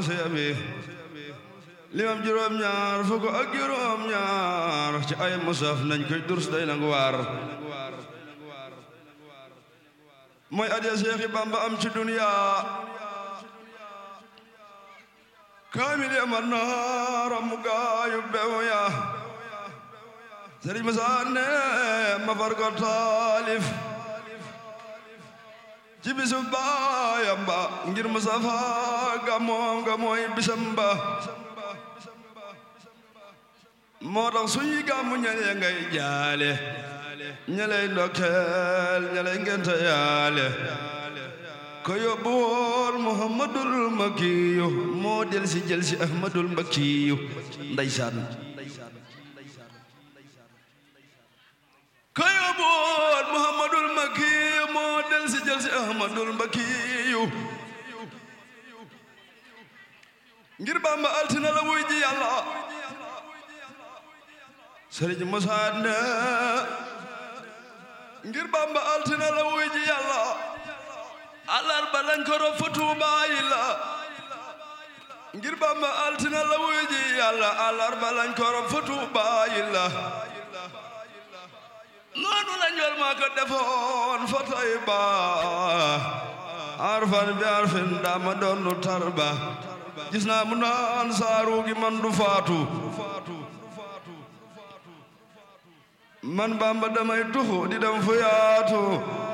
seebi limam juróom ñaar fukk ak juróom ñaar ci ay musaf nañ koy durs day nangu waar mooy adiya Seexi Bamba am ci duniya kaamil ya man naara mu gaayu bew ya Sëriñ Musaa ne ma far ko taalif ci bisu baayam ba ngir Mustafa gamoom ga mooy bisam ba moo tax suñuy gàmmu ñale ngay jaale ñaley ndokkeel ñaley ngente yaale ko yóbbu woon Muhammadul Makiyu moo del si jël si Ahmadul Makiyu ndeysaan ko yóbbu woon Muhammadul Makiyu moo del si jël si Ahmadul Makiyu ngir Bamba altina la wuy ji Yàlla Sëriñ Musaa ne ngir Bamba altina la wuy ji Yàlla alarba lañ ko rob fa Tuubaa yi la ngir Bamba altina la wuy ji Yàlla alarba lañ ko rob fa Tuubaa yi la noonu la njol maa ko defoon fa Tayba arfan bi arfin dama doonu tarba gis naa mu naan saaru gi man du faatu man Bamba damay tuxu di dem fu yaatu